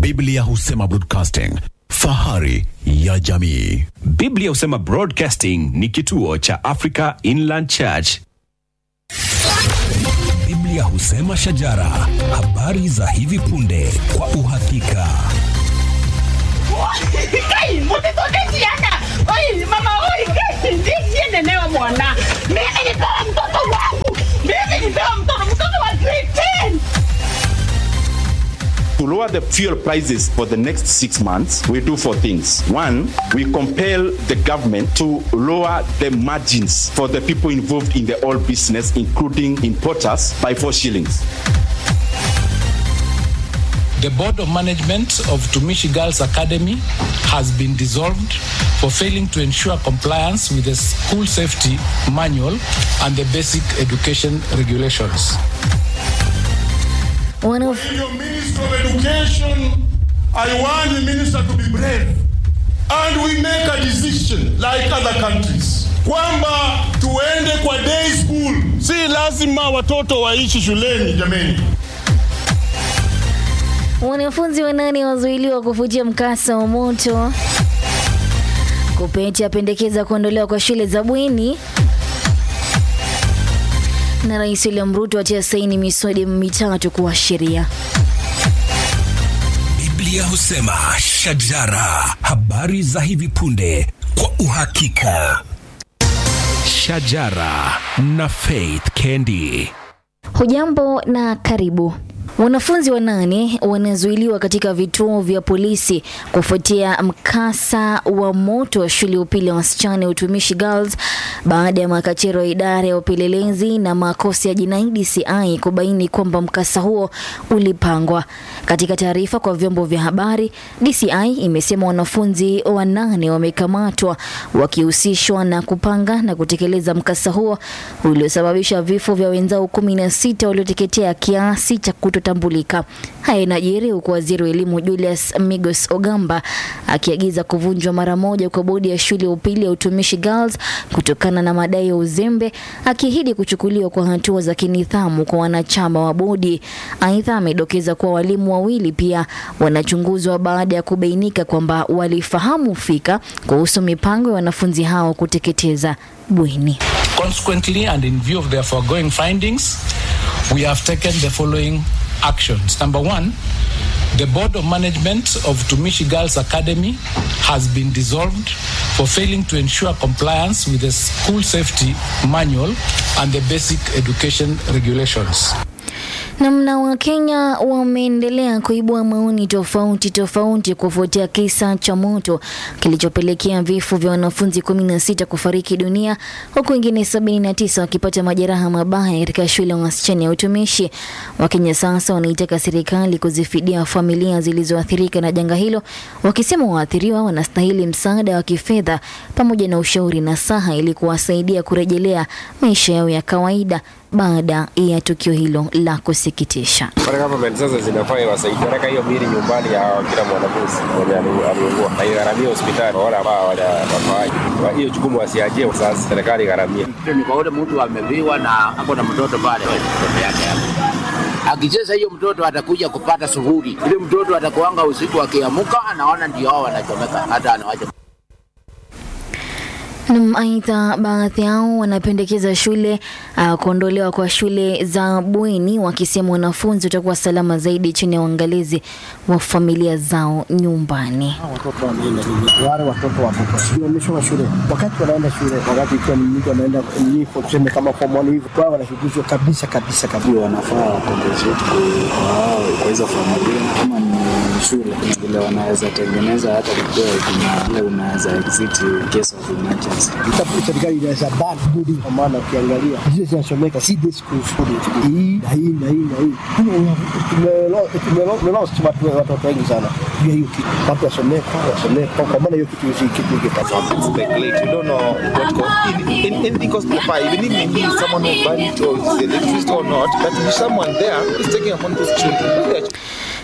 Biblia husema broadcasting, fahari ya jamii. Biblia husema Broadcasting ni kituo cha Africa Inland Church. Biblia husema shajara, habari za hivi punde kwa uhakika. Kai, mtoto siana. Oi, mama oi, kai, siende leo bwana. Mimi nipewa mtoto wangu. Mimi nipewa mtoto, mtoto wa grade 10. To lower the fuel prices for the next six months, we do four things. One, we compel the government to lower the margins for the people involved in the oil business, including importers, by four shillings. The board of management of Tumishi Girls Academy has been dissolved for failing to ensure compliance with the school safety manual and the basic education regulations. Wanaf- Your Minister of Education, I want the minister to be brave. And we make a decision like other countries kwamba tuende kwa day school. Si lazima watoto waishi shuleni jameni. Wanafunzi wanane wazuiliwa kufuatia mkasa wa moto. Kupeti apendekeza kuondolewa kwa shule za bweni. Na Rais William Ruto atia saini miswada mitatu kuwa sheria. Biblia husema shajara, habari za hivi punde kwa uhakika. Shajara na Faith Kendi. Hujambo na karibu. Wanafunzi wanane wanazuiliwa katika vituo vya polisi kufuatia mkasa wa moto wa shule ya upili ya wasichana ya Utumishi Girls baada ya makachero ya idara ya upelelezi na makosa ya jinai DCI kubaini kwamba mkasa huo ulipangwa. Katika taarifa kwa vyombo vya habari, DCI imesema wanafunzi wanane wamekamatwa wakihusishwa na kupanga na kutekeleza mkasa huo uliosababisha vifo vya wenzao kumi na sita walioteketea kiasi cha kutotambulika. Haya inajiri huku waziri wa elimu Julius Migos Ogamba akiagiza kuvunjwa mara moja kwa bodi ya shule ya upili ya Utumishi Girls kutokana na madai ya uzembe, akiahidi kuchukuliwa kwa hatua za kinidhamu kwa wanachama wa bodi. Aidha, amedokeza kuwa walimu wawili pia wanachunguzwa baada ya kubainika kwamba walifahamu fika kuhusu mipango ya wanafunzi hao kuteketeza bweni. Consequently, and in view of their foregoing findings, we have taken the following actions. Number one, the board of management of Tumishi Girls Academy has been dissolved for failing to ensure compliance with the school safety manual and the basic education regulations. Namna Wakenya wameendelea kuibua maoni tofauti tofauti kufuatia kisa cha moto kilichopelekea vifo vya wanafunzi 16 kufariki dunia huku wengine 79 wakipata majeraha mabaya katika shule ya wasichana ya utumishi. Wakenya sasa wanaitaka serikali kuzifidia familia zilizoathirika na janga hilo, wakisema waathiriwa wanastahili msaada wa kifedha pamoja na ushauri na saha ili kuwasaidia kurejelea maisha yao ya kawaida baada ya tukio hilo la kusikitisha. Pale government sasa zinafaa iwasaidie peleka hiyo mili nyumbani ya kila mwanafunzi mwenye ali- aliugua na igharamie hospitali kwa wale ambao hawajafaaji. Kwa hiyo jukumu wasiachie sasa, serikali igharamie. ni kwa ule mtu ameviwa na ako na mtoto pale, mtoto yake hapo. Akicheza hiyo mtoto atakuja kupata suhuri. Ile mtoto atakuanga usiku akiamuka, anaona ndio hao wanachomeka, hata anawacha Nam, Aidha, baadhi yao wanapendekeza shule uh, kuondolewa kwa shule za bweni, wakisema wanafunzi watakuwa salama zaidi chini ya uangalizi wa familia zao nyumbani. watoto wanaenda shule, wale watoto watoto simamishwa shule, wakati wanaenda shule, wakati ikiwa ni mtu anaenda ni form tuseme kama form one hivi, wao wanashughulikiwa kabisa kabisa kabisa. wanafaa wakombezwe wao kwa hizo familia, kama ni shule kuna vile wanaweza tengeneza hata kukiwa kuna ile unaweza exit in case of emergency. Itakuwa serikali inaweza ban budi, kwa maana ukiangalia zile zinasomeka si day school student hii na hii na hii na hii, Tumelo- tumelo- tumelo- tumelost watu watoto wengi sana juu ya hiyo kitu, watu wasomeka wasomeka, kwa maana hiyo kitu si kitu kipasa speculate. We don't know what co- in, in, anything costs the fire. Even if maybe someone who burned it or is the electricity or not, but if someone there is taking upon those children. They are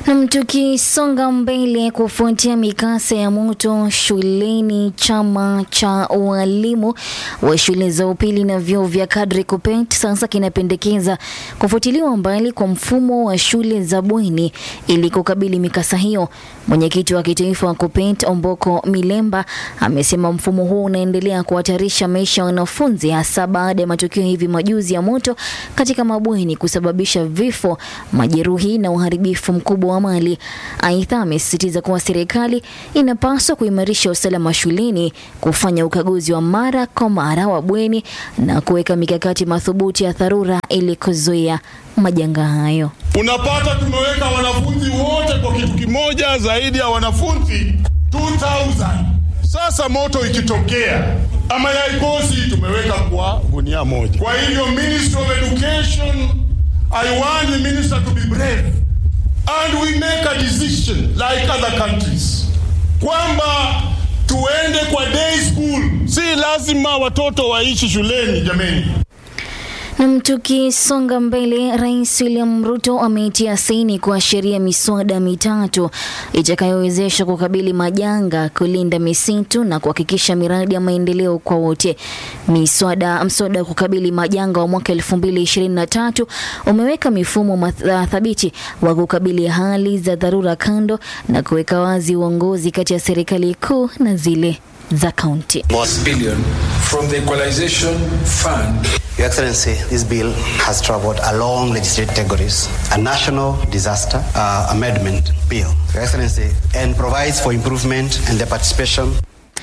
Nam, tukisonga mbele kufuatia mikasa ya moto shuleni, chama cha walimu wa shule za upili na vyuo vya kadri KUPPET sasa kinapendekeza kufutiliwa mbali kwa mfumo wa shule za bweni ili kukabili mikasa hiyo. Mwenyekiti wa kitaifa wa KUPPET Omboko Milemba amesema mfumo huo unaendelea kuhatarisha maisha ya wanafunzi hasa baada ya matukio hivi majuzi ya moto katika mabweni kusababisha vifo, majeruhi na uharibifu mkubwa wa mali. Aidha, amesisitiza kuwa serikali inapaswa kuimarisha usalama shuleni, kufanya ukaguzi wa mara kwa mara wa bweni na kuweka mikakati madhubuti ya dharura ili kuzuia majanga hayo. Unapata tumeweka wanafunzi wote kwa kitu kimoja, zaidi ya wanafunzi 2000. Sasa moto ikitokea ama yaikosi, tumeweka kwa gunia moja. Kwa hivyo Ministry of Education, I want the minister to be brave and we make a decision like other countries kwamba tuende kwa day school. Si lazima watoto waishi shuleni jameni. Nam, tukisonga mbele, Rais William Ruto ameitia saini kuashiria miswada mitatu itakayowezesha kukabili majanga, kulinda misitu na kuhakikisha miradi ya maendeleo kwa wote. Miswada mswada wa kukabili majanga wa mwaka 2023 umeweka mifumo math- thabiti wa kukabili hali za dharura kando na kuweka wazi uongozi kati ya serikali kuu na zile za kaunti. billion from the equalization fund Your Excellency, this bill has traveled along legislative categories. A national disaster uh, amendment bill, Your Excellency, and provides for improvement and the participation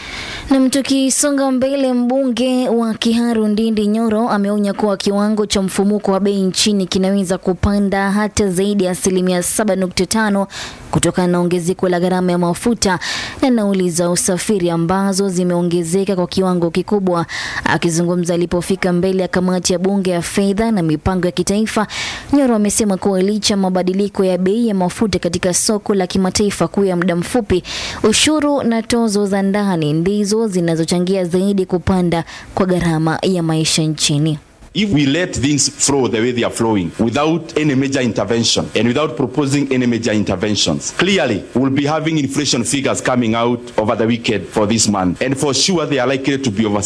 Nam, tukisonga mbele, mbunge wa Kiharu Ndindi Nyoro ameonya kuwa kiwango cha mfumuko wa bei nchini kinaweza kupanda hata zaidi ya asilimia 7.5 kutokana na ongezeko la gharama ya mafuta na nauli za usafiri ambazo zimeongezeka kwa kiwango kikubwa. Akizungumza alipofika mbele ya kamati ya bunge ya fedha na mipango ya kitaifa, Nyoro amesema kuwa licha ya mabadiliko ya bei ya mafuta katika soko la kimataifa kuu ya muda mfupi, ushuru na tozo za ndani ndizo zinazochangia zaidi kupanda kwa gharama ya maisha nchini. If we let things flow the way they are flowing without any major intervention and without proposing any major interventions, clearly we'll be having inflation figures coming out over the weekend for this month. And for sure, they are likely to be over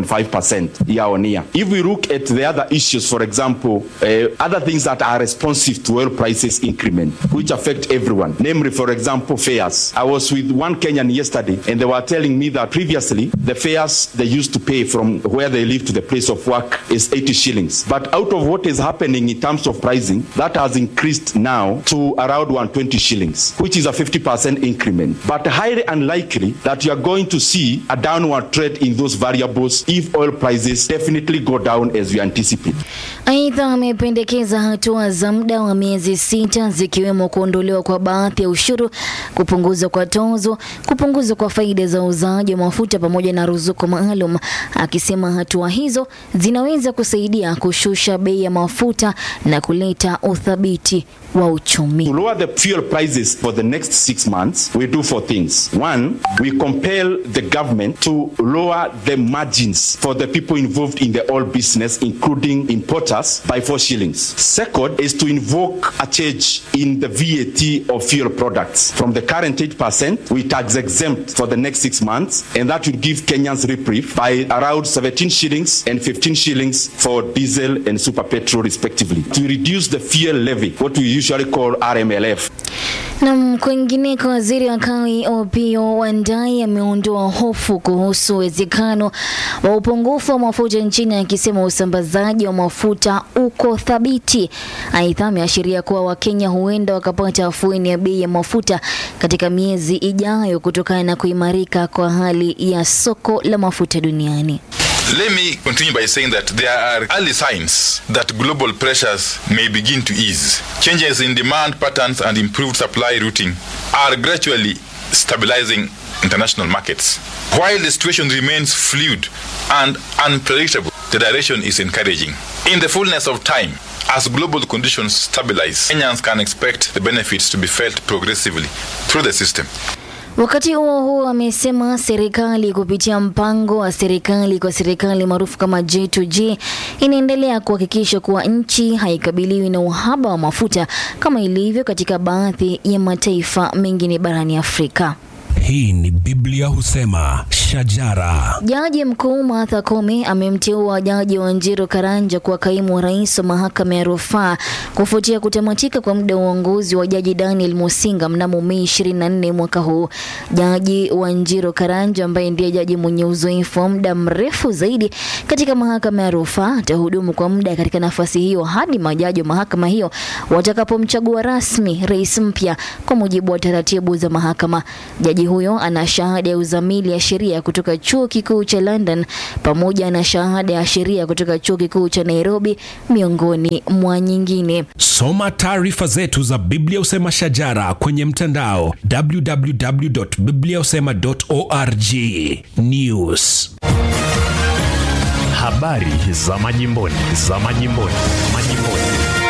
7.5% year on year. If we look at the other issues, for example, uh, other things that are responsive to oil prices increment, which affect everyone, namely, for example, fares. I was with one Kenyan yesterday and they were telling me that previously the fares they used to pay from where they live to the place of work is 80 shillings. But out of what is happening in terms of pricing, that has increased now to around 120 shillings, which is a 50% increment. But highly unlikely that you are going to see a downward trend in those variables if oil prices definitely go down as we anticipate. Aidha, amependekeza hatua za muda wa miezi sita zikiwemo kuondolewa kwa baadhi ya ushuru, kupunguzwa kwa tozo, kupunguzwa kwa faida za uuzaji wa mafuta pamoja na ruzuku maalum, akisema hatua hizo zinaweza kusaidia kushusha bei ya mafuta na kuleta uthabiti wa uchumi. To lower the fuel prices for the next six months, we do four things. One, we compel the government to lower the margins for the people involved in the oil business, including importers, by four shillings. Second is to invoke a change in the VAT of fuel products from the current 8%, we tax exempt for the next six months, and that will give Kenyans reprieve by around 17 shillings and 15 shillings for diesel and super petrol, respectively. To reduce the fuel levy, what we usually call RMLF. Na kwingineko, waziri wa kawi Opiyo Wandayi ameondoa hofu kuhusu uwezekano wa upungufu wa mafuta nchini, akisema usambazaji wa mafuta uko thabiti. Aidha, ameashiria kuwa Wakenya huenda wakapata afueni ya bei ya mafuta katika miezi ijayo kutokana na kuimarika kwa hali ya soko la mafuta duniani. Let me continue by saying that there are early signs that global pressures may begin to ease. Changes in demand patterns and improved supply routing are gradually stabilizing international markets. While the situation remains fluid and unpredictable, the direction is encouraging. In the fullness of time, as global conditions stabilize, Kenyans can expect the benefits to be felt progressively through the system. Wakati huo huo, amesema serikali kupitia mpango wa serikali kwa serikali maarufu kama J2G inaendelea kuhakikisha kuwa nchi haikabiliwi na uhaba wa mafuta kama ilivyo katika baadhi ya mataifa mengine barani Afrika. Hii ni Biblia husema shajara. Jaji mkuu Martha Koome amemteua jaji Wanjiru Karanja kuwa kaimu wa rais wa mahakama ya rufaa kufuatia kutamatika kwa muda wa uongozi wa jaji Daniel Musinga mnamo Mei 24 mwaka huu. Jaji Wanjiru Karanja ambaye ndiye jaji mwenye uzoefu wa muda mrefu zaidi katika mahakama ya rufaa atahudumu kwa muda katika nafasi hiyo hadi majaji wa mahakama hiyo watakapomchagua rasmi rais mpya kwa mujibu wa taratibu za mahakama. Jaji huyo ana shahada ya uzamili ya sheria kutoka chuo kikuu cha London pamoja na shahada ya sheria kutoka chuo kikuu cha Nairobi miongoni mwa nyingine. Soma taarifa zetu za Biblia husema shajara kwenye mtandao www.bibliahusema.org. News. Habari za majimboni, za majimboni, majimboni.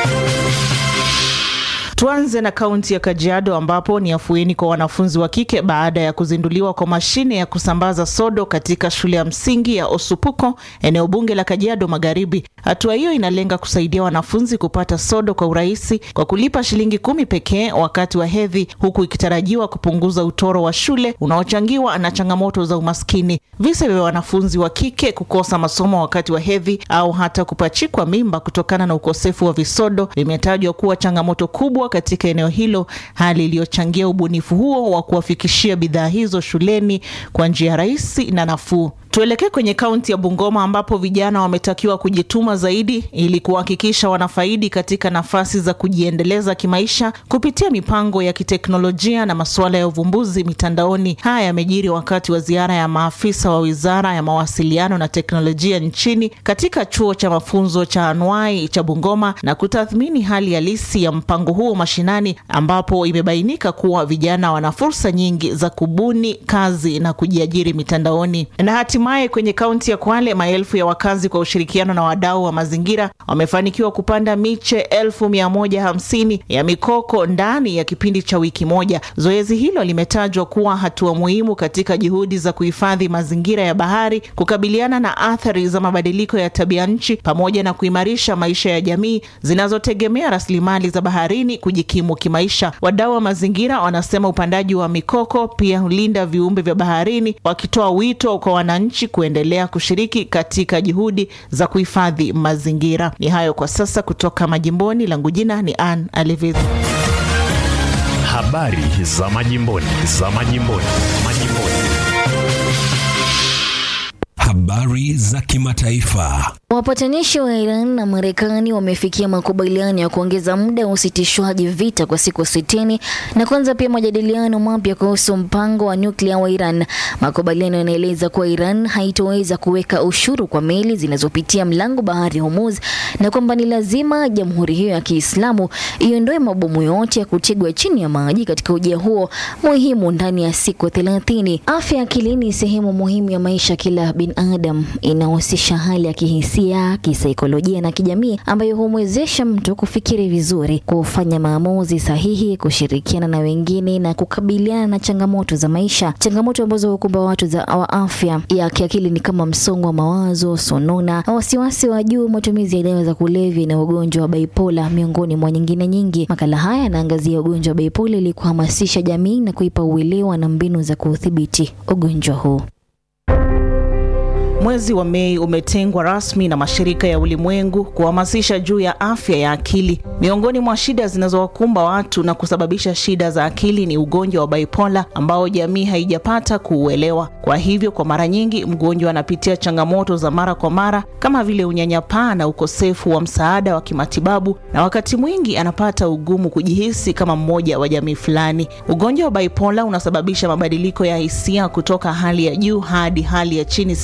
Tuanze na kaunti ya Kajiado ambapo ni afueni kwa wanafunzi wa kike baada ya kuzinduliwa kwa mashine ya kusambaza sodo katika shule ya msingi ya Osupuko, eneo bunge la Kajiado Magharibi. Hatua hiyo inalenga kusaidia wanafunzi kupata sodo kwa urahisi kwa kulipa shilingi kumi pekee wakati wa hedhi, huku ikitarajiwa kupunguza utoro wa shule unaochangiwa na changamoto za umaskini. Visa vya wanafunzi wa kike kukosa masomo wakati wa hedhi au hata kupachikwa mimba kutokana na ukosefu wa visodo vimetajwa kuwa changamoto kubwa katika eneo hilo, hali iliyochangia ubunifu huo wa kuwafikishia bidhaa hizo shuleni kwa njia rahisi na nafuu. Tuelekee kwenye kaunti ya Bungoma ambapo vijana wametakiwa kujituma zaidi ili kuhakikisha wanafaidi katika nafasi za kujiendeleza kimaisha kupitia mipango ya kiteknolojia na masuala ya uvumbuzi mitandaoni. Haya yamejiri wakati wa ziara ya maafisa wa Wizara ya Mawasiliano na Teknolojia nchini katika chuo cha mafunzo cha anuai cha Bungoma na kutathmini hali halisi ya mpango huo mashinani, ambapo imebainika kuwa vijana wana fursa nyingi za kubuni kazi na kujiajiri mitandaoni na Hatimaye kwenye kaunti ya Kwale, maelfu ya wakazi kwa ushirikiano na wadau wa mazingira wamefanikiwa kupanda miche elfu mia moja hamsini ya mikoko ndani ya kipindi cha wiki moja. Zoezi hilo limetajwa kuwa hatua muhimu katika juhudi za kuhifadhi mazingira ya bahari, kukabiliana na athari za mabadiliko ya tabia nchi, pamoja na kuimarisha maisha ya jamii zinazotegemea rasilimali za baharini kujikimu kimaisha. Wadau wa mazingira wanasema upandaji wa mikoko pia hulinda viumbe vya baharini, wakitoa wito kwa wananchi nchi kuendelea kushiriki katika juhudi za kuhifadhi mazingira. Ni hayo kwa sasa kutoka majimboni. Langu jina ni Ann Aliviz. Habari za majimboni, za majimboni, majimboni. Habari za kimataifa. Wapatanishi wa Iran na Marekani wamefikia makubaliano ya kuongeza muda wa usitishwaji vita kwa siku sitini na kuanza pia majadiliano mapya kuhusu mpango wa nyuklia wa Iran. Makubaliano yanaeleza kuwa Iran haitoweza kuweka ushuru kwa meli zinazopitia mlango bahari Hormuz na kwamba ni lazima jamhuri hiyo ya Kiislamu iondoe mabomu yote ya kutegwa chini ya maji katika ujia huo muhimu ndani ya siku thelathini. Afya ya akili ni sehemu muhimu ya maisha kila binadamu, inahusisha hali ya kihisia kihisia, kisaikolojia na kijamii ambayo humwezesha mtu kufikiri vizuri, kufanya maamuzi sahihi, kushirikiana na wengine na kukabiliana na changamoto za maisha. Changamoto ambazo hukumba watu za wa afya ya kiakili ni kama msongo wa mawazo, sonona, wasiwasi wa juu, matumizi ya dawa za kulevya na ugonjwa wa bipola, miongoni mwa nyingine nyingi. Makala haya yanaangazia ugonjwa wa bipola ili kuhamasisha jamii na kuipa uelewa na mbinu za kuudhibiti ugonjwa huu. Mwezi wa Mei umetengwa rasmi na mashirika ya ulimwengu kuhamasisha juu ya afya ya akili. Miongoni mwa shida zinazowakumba watu na kusababisha shida za akili ni ugonjwa wa bipola ambao jamii haijapata kuuelewa. Kwa hivyo, kwa mara nyingi mgonjwa anapitia changamoto za mara kwa mara kama vile unyanyapaa na ukosefu wa msaada wa kimatibabu, na wakati mwingi anapata ugumu kujihisi kama mmoja wa jamii fulani. Ugonjwa wa bipola unasababisha mabadiliko ya hisia kutoka hali ya juu hadi hali ya chini sana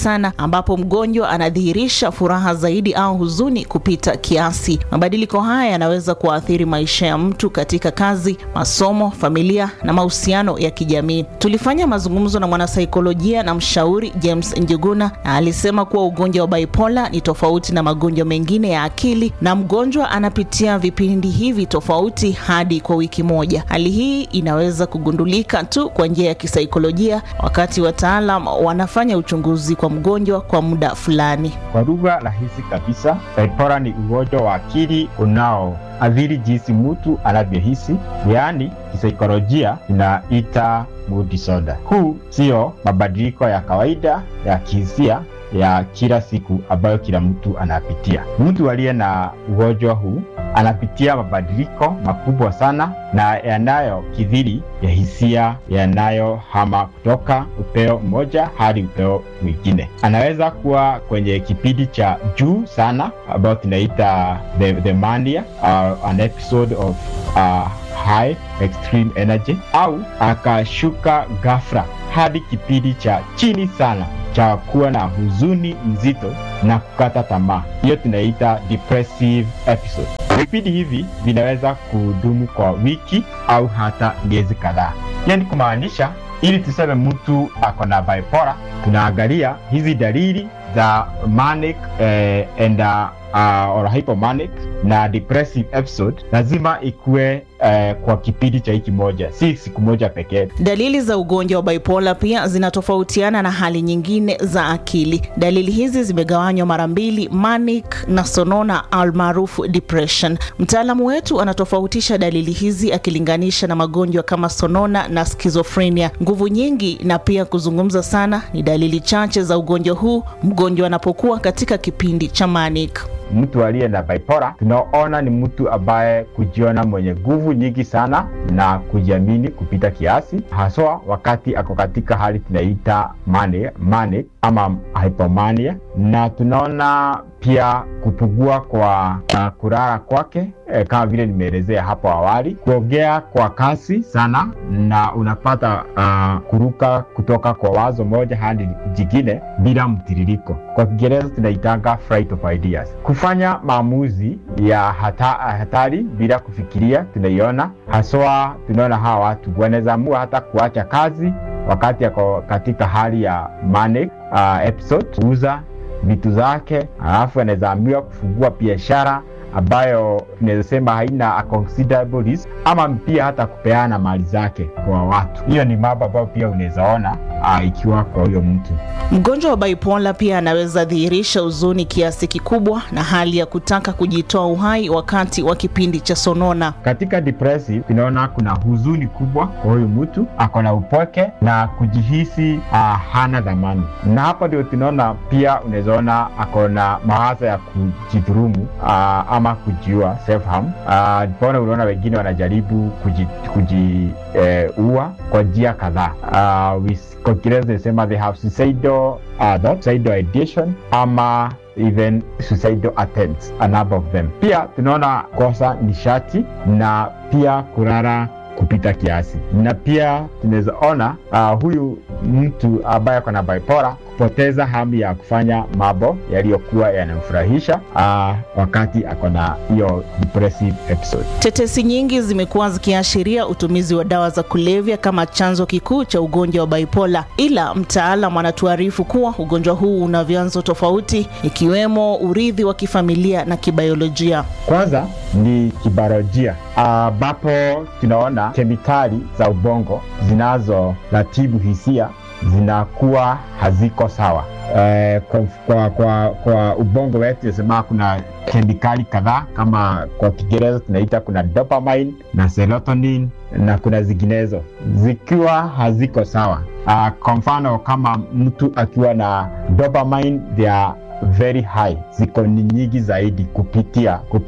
ambapo mgonjwa anadhihirisha furaha zaidi au huzuni kupita kiasi. Mabadiliko haya yanaweza kuathiri maisha ya mtu katika kazi, masomo, familia na mahusiano ya kijamii. Tulifanya mazungumzo na mwanasaikolojia na mshauri James Njuguna na alisema kuwa ugonjwa wa bipola ni tofauti na magonjwa mengine ya akili na mgonjwa anapitia vipindi hivi tofauti hadi kwa wiki moja. Hali hii inaweza kugundulika tu kwa njia ya kisaikolojia wakati wataalam wanafanya uchunguzi kwa mgonjwa kwa muda fulani. Kwa lugha rahisi kabisa, bipolar ni ugonjwa wa akili unaoathiri jinsi mtu anavyohisi, yaani kisaikolojia inaita mood disorder. Huu sio mabadiliko ya kawaida ya kihisia ya kila siku ambayo kila mtu anapitia. Mtu aliye na ugonjwa huu anapitia mabadiliko makubwa sana na yanayokithiri ya hisia yanayohama kutoka upeo mmoja hadi upeo mwingine. Anaweza kuwa kwenye kipindi cha juu sana ambayo tunaita the, the mania, uh, an episode of uh, high extreme energy, au akashuka ghafla hadi kipindi cha chini sana cha kuwa na huzuni nzito na kukata tamaa. Hiyo tunaita depressive episode. Vipindi hivi vinaweza kudumu kwa wiki au hata miezi kadhaa. Yani kumaanisha, ili tuseme mtu ako na bipolar, tunaangalia hizi dalili za manic eh, and uh, or hypomanic na depressive episode lazima ikuwe eh, kwa kipindi cha wiki moja, si siku moja pekee. Dalili za ugonjwa wa bipolar pia zinatofautiana na hali nyingine za akili. Dalili hizi zimegawanywa mara mbili, manic na sonona almaarufu depression. Mtaalamu wetu anatofautisha dalili hizi akilinganisha na magonjwa kama sonona na schizophrenia. Nguvu nyingi na pia kuzungumza sana ni dalili chache za ugonjwa huu mgonjwa anapokuwa katika kipindi cha manic. Mtu aliye na bipolar tunaona ni mtu ambaye kujiona mwenye nguvu nyingi sana na kujiamini kupita kiasi, haswa wakati ako katika hali tunaita mani, manic ama hypomania, na tunaona pia kupungua kwa uh, kulala kwake eh, kama vile nimeelezea hapo awali, kuongea kwa kasi sana, na unapata uh, kuruka kutoka kwa wazo moja hadi jingine bila mtiririko. Kwa Kiingereza tunaitanga flight of ideas. Kufanya maamuzi ya hata, hatari bila kufikiria, tunaiona haswa. Tunaona hawa watu wanaweza amua hata kuacha kazi wakati ako katika hali ya manic uh, episode, kuuza vitu zake, alafu anaweza ambiwa kufungua biashara ambayo tunaweza sema haina a considerable risk, ama pia hata kupeana mali zake kwa watu. Hiyo ni mambo ambayo pia unaweza ona uh, ikiwa kwa huyo mtu. Mgonjwa wa bipolar pia anaweza dhihirisha huzuni kiasi kikubwa na hali ya kutaka kujitoa uhai wakati wa kipindi cha sonona. Katika depressive tunaona kuna huzuni kubwa kwa huyu mtu, ako na upweke na kujihisi uh, hana dhamani, na hapa ndio tunaona pia unaweza ona ako na mawazo ya kujidhurumu uh, ama kujiua self harm. Uh, pona unaona wengine wanajaribu kujiua kuji, eh, kwa njia kadhaa uh, kwa Kiingereza inasema they have suicidal uh, thoughts, suicidal ideation ama even suicidal attempts, a number of them. Pia tunaona kosa nishati na pia kulala kupita kiasi, na pia tunaweza ona uh, huyu mtu ambaye ako na bipolar kupoteza hamu ya kufanya mambo yaliyokuwa yanamfurahisha uh, wakati ako na hiyo depressive episode. Tetesi nyingi zimekuwa zikiashiria utumizi wa dawa za kulevya kama chanzo kikuu cha ugonjwa wa bipolar, ila mtaalam anatuarifu kuwa ugonjwa huu una vyanzo tofauti, ikiwemo urithi wa kifamilia na kibiolojia. Kwanza ni kibiolojia ambapo uh, tunaona kemikali za ubongo zinazoratibu hisia zinakuwa haziko sawa. Eh, kwa, kwa, kwa, kwa ubongo wetu nasema kuna kemikali kadhaa kama kwa Kiingereza tunaita kuna dopamine na serotonin na kuna zinginezo zikiwa haziko sawa. Uh, kwa mfano kama mtu akiwa na dopamine they are very high, ziko ni nyingi zaidi kupitia kupita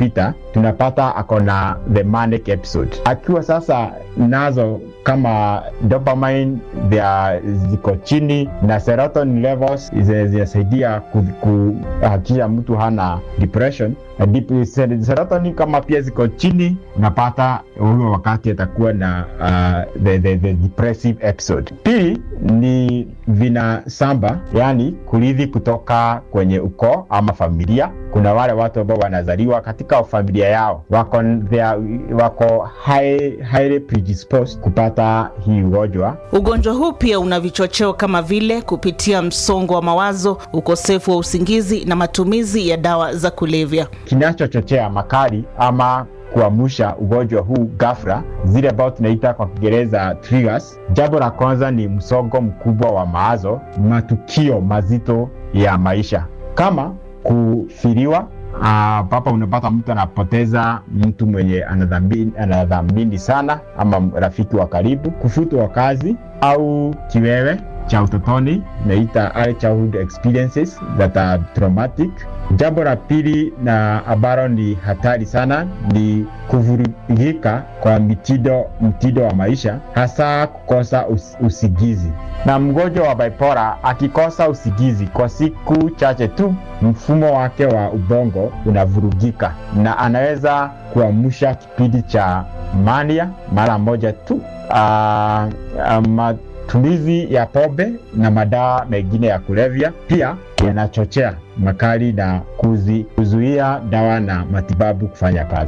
tunapata ako na the manic episode. Akiwa sasa nazo kama dopamine thea ziko chini na serotonin levels zi- zinasaidia ku- kuhakikisha mtu hana depression. Na dip- ser- serotonin kama pia ziko chini, unapata huyo wakati atakuwa na uh, the, the, the depressive episode. Pili ni vinasamba, yani kurithi kutoka kwenye ukoo ama familia. Kuna wale watu ambao wanazaliwa katika familia yao wako, they are, wako high, highly predisposed kupata hii ugonjwa. Ugonjwa huu pia una vichocheo kama vile kupitia msongo wa mawazo, ukosefu wa usingizi na matumizi ya dawa za kulevya. Kinachochochea makali ama kuamsha ugonjwa huu ghafla, zile ambao tunaita kwa Kiingereza triggers. Jambo la kwanza ni msongo mkubwa wa mawazo, matukio mazito ya maisha kama kufiriwa ambapo unapata mtu anapoteza mtu mwenye anadhamini, anadhamini sana ama rafiki wa karibu, kufutwa kazi au kiwewe cha utotoni naita early childhood experiences that are traumatic. Jambo la pili na ambalo ni hatari sana ni kuvurugika kwa mitindo, mtindo wa maisha, hasa kukosa us, usigizi. Na mgonjwa wa bipolar akikosa usigizi kwa siku chache tu, mfumo wake wa ubongo unavurugika na anaweza kuamsha kipindi cha mania mara moja tu. Uh, uh, matumizi ya pombe na madawa mengine ya kulevya pia yanachochea makali na kuzi, kuzuia dawa na matibabu kufanya kazi.